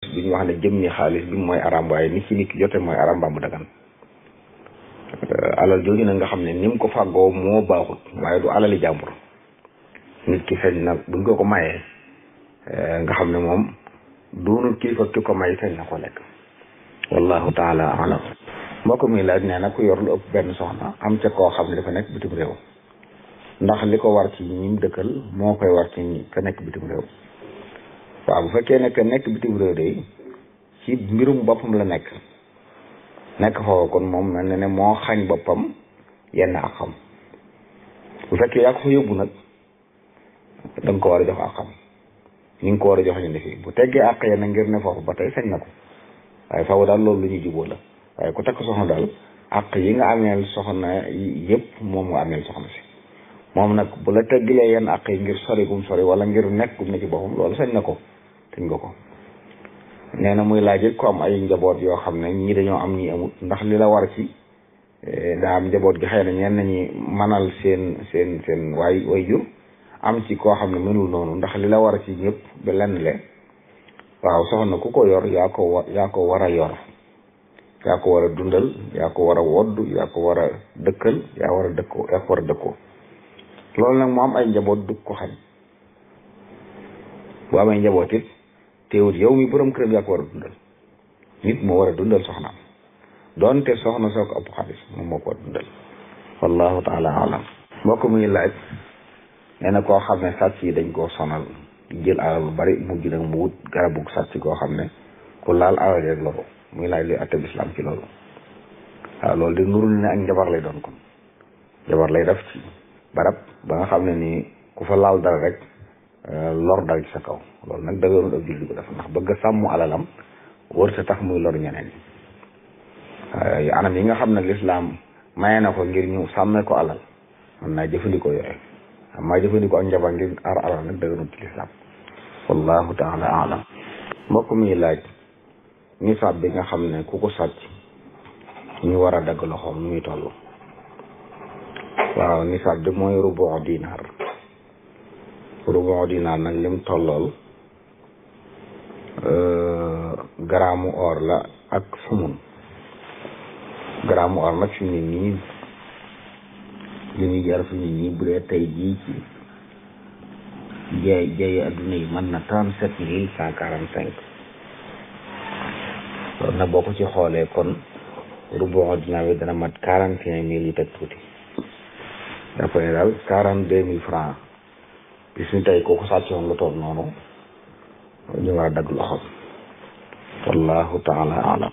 bi ñu wax ne jëmmi xaalis bi mooy aram waaye ni ci nit ki jote mooy aram mbaa mu dagan alal jooju nag nga xam ne ni mu ko fàggoo moo baaxut waaye du alali jàmbur nit ki feeñ na buñ ko ko mayee nga xam ne moom doonul kilifa ki ko may feeñ na ko lekk wallahu taala alam mbokk mi laaj nee na ku yor lu ëpp benn soxna am ca koo xam ne dafa nekk bitim réew ndax li ko war ci ñim dëkkal moo koy war ci ñi ka nekk bitim réew waaw bu fekkee ne que nekk bitim réew de ci mbirum boppam la nekk nekk foofu kon moom mel na ne moo xañ boppam yenn ak xam bu fekkee yaa ko fa yóbbu nag da nga ko war a jox ak xam ni nga ko war a jox ñu ne fii bu teggee àq yenn ngir ne foofu ba tey sañ na ko waaye faaw daal loolu lu ñuy jubóo la waaye ku takk soxna daal àq yi nga ameel soxna yëpp moom nga ameel soxna si moom nag bu la teggilee yenn àq yi ngir sori gum sori wala ngir nekk gum ne ci boppam loolu sañ na ko sañ nga ko nee na muy laaj ko am ay njaboot yoo xam ne ñii dañoo am ñii amut ndax li la war ci daa am njaboot gi xëy na ñenn ñi manal seen seen seen waay way jur am ci koo xam ne mënul noonu ndax li la war ci ñëpp ba lenn le waaw soxna ku ko yor yaa ko wa yaa ko war a yor yaa ko war a dundal yaa ko war a wodd yaa ko war a dëkkal yaa war a dëkkoo yaa ko war a dëkkoo loolu nag mu am ay njaboot du ko xañ bu amee njaboot it teewut yow mi borom këram yaa ko war a dundal nit moo war a dundal soxnaam doonte soxna soo ko ëpp xaalis moom moo ko war a dundal wallahu taala alam mbokk muy laaj nee na koo xam ne sàcc yi dañ koo sonal jël alal lu bari mujj nag mu wut garabu sàcc koo xam ne ku laal alal rek la ko muy laaj luy atte bislam ci loolu waaw loolu de nurul ne ak njabar lay doon kon njabar lay def ci barab ba nga xam ne nii ku fa laal dara rek lor dal ci sa kaw loolu nag dëgërul ab julli ko def ndax bëgg a sàmm alalam wër sa tax muy lor ñeneen yi anam yi nga xam ne lislaam maye na ko ngir ñu sàmmee ko alal mën naa jëfandikoo yooyu xam maa jëfandikoo ak njabar ngir aar alal nag dëgërul ci lislaam wallahu taala alam mbokk mi laaj nisaab bi nga xam ne ku ko sàcc ñu war a dagg loxoom nu muy toll waaw nisaab bi mooy rubu dinaar rubu dinaar nag lim tollool garaamu or la ak sumun garaamu or nag fi mu ne nii li ñuy jar fi mu ne nii bu dee tey jii ci jaay jaay adduna yi mën na trente sept mille cent quarante cinq loolu nag boo ko ci xoolee kon rubu dinaar bi dana mat quarante et un mille yu teg tuuti dafa ne daal quarante deux mille francs bis ni tey kooku sàccoon lu toll noonu ñu war a dagg loxoom wallahu taala alam